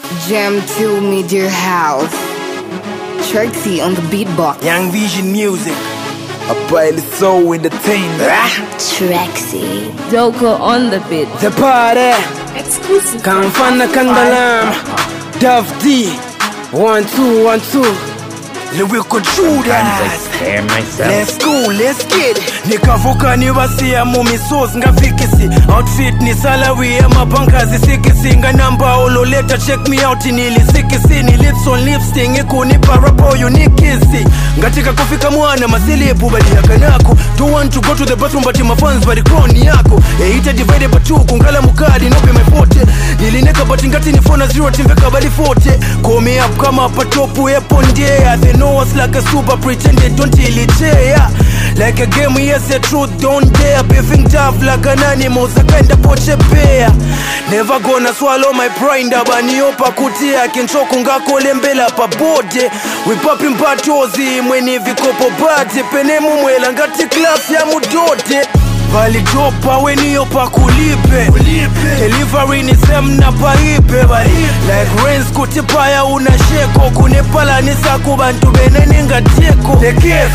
Jam to Media House. Trixie on the beatbox. Young Vision Music. A pilot soul entertainment. Trixie. Doko on the beat. The party. Exclusive. Kamfana Kandalam. Dove D. One, two, one, two. Lyrical Judas. Let's go, let's get it. nikavuka nivasiya mumisosi ngafikisi outfit ni salary yamabankazi sikisi nganamba ololeta check me out nilisikisi ni lips on lipsting ikunipa rapo unikisi ngatika kufika mwana masilipu baliyakanako don't want to go to the bathroom but my fans bali kroni yako eita divide by two kungala mukadi nope my forte nilineka but ngati ni phone zero timbeka bali forte call me up kama patopu epo ndea they know us like a super pretended don't ilitea like a game yes the truth don't dare beefing tough like an animal zakenda poche pea never gonna swallow my pride abaniopa kutia kinchoko ngakolembela pabode we popping batozi mweni vikopo bate pene mumwela ngati class ya mudode valitopa weniyo pakulipe delivery ni semna paipe bali like rains kuti paya una sheko kunepalanisa ku bantu beneningateko the gift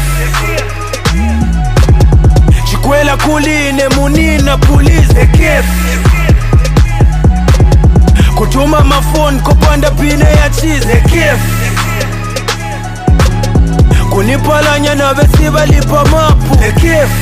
chikwela kuline munina police the gift kutuma mafoni kopanda pine ya cheese the gift kunipalanya na vesivalipa mapu the gift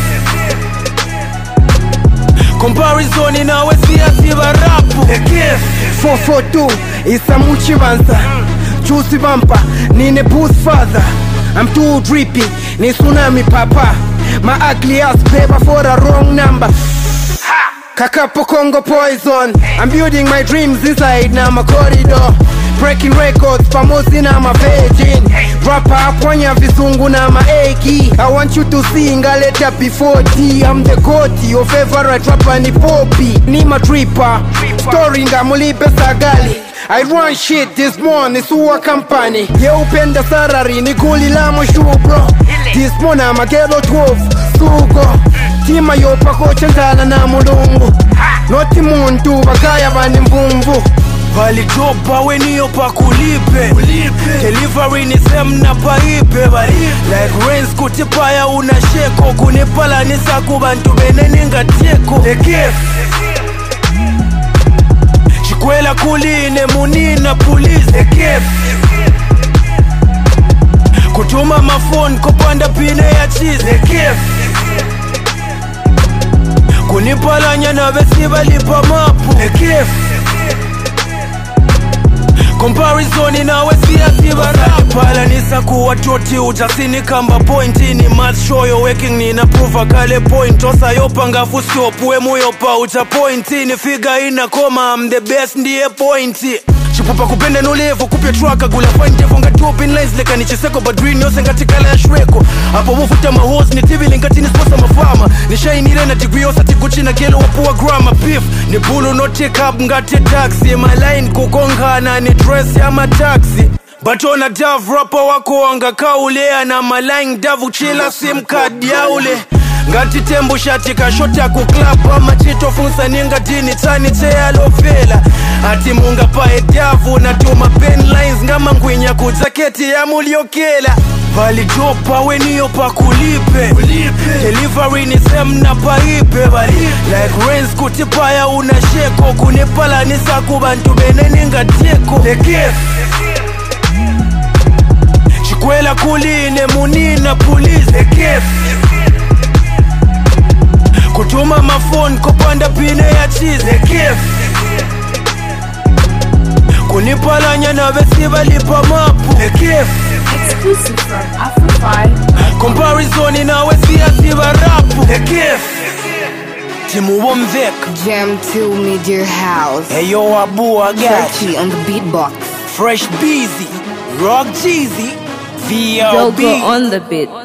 comparison nawe siyasiva rapu the gift 442 isamuchi banza chusi bampa nine boost father I'm too drippy ni tsunami papa my ugly ass paper for a wrong number Kakapo Congo poison I'm building my dreams inside na my corridor Breaking records pamosi na ma virgin Rapper aponya visungu na maeki I want you to see ngaleta P40 I'm the goat your favorite rapper ni Poppy Ni ma tripper Story ngamulipe sagali I run shit this morning suwa company Ye upenda sarari ni guli la moshu bro This morning I'm a ghetto 12 sugo Tima yopa kochangana na mulungu Noti muntu bakaya bani mvumvu valitopa weniyo pakulipe delivery ni semna paipe bali like rains kuti paya una sheko kunipalanisa ku bantu beneningateko the gift chikwela kuline munina police the gift kutuma mafoni kopanda pine ya cheese the gift kunipalanya na vesivalipa mapu the gift comparison nawe siyasivapalanisa kuwa toti utasini kamba pointi ni math show yo working ninaprova kale point osayopanga fustop wemuyopa uta pointi ni figa ina koma am the best ndiye pointi chipupa kupenda nulevo kupya traka gula fantevo ngati open lines lekani chiseko but green yose ngati kala ya shweko apo mufuta mahos ni tivili ngati ni sposa mafama ni shainire na degree yose tikuchina kelo wapuwa grama beef ni bulu no take up ngati taxi my line kukongana ni dress ya mataxi batona dav rapa wako wangakaulea na maline davu chila sim card yaule ngati tembo shati kashota kuklapa machitofunsa ningatini tani teyalofela ati munga pae davu natuma pen lines ngama ngwinya kudzaketi ya muliokela valitopa weniyo pakulipe delivery ni semna paipe bali like rains kuti paya una sheko kunipalanisa ku bantu beneningateko the gift chikwela kuline munina police the gift kutuma mafoni kopanda pine ya cheese the gift kunipalanya na vesivalipa mapu the gift Exclusive from Afro5. comparison nawe siyasiva rapu the gift timuwomveka Jam to Media House. eyo abua gachi Trixie on the beatbox. fresh busy rock cheesy Doko VLB on the beat.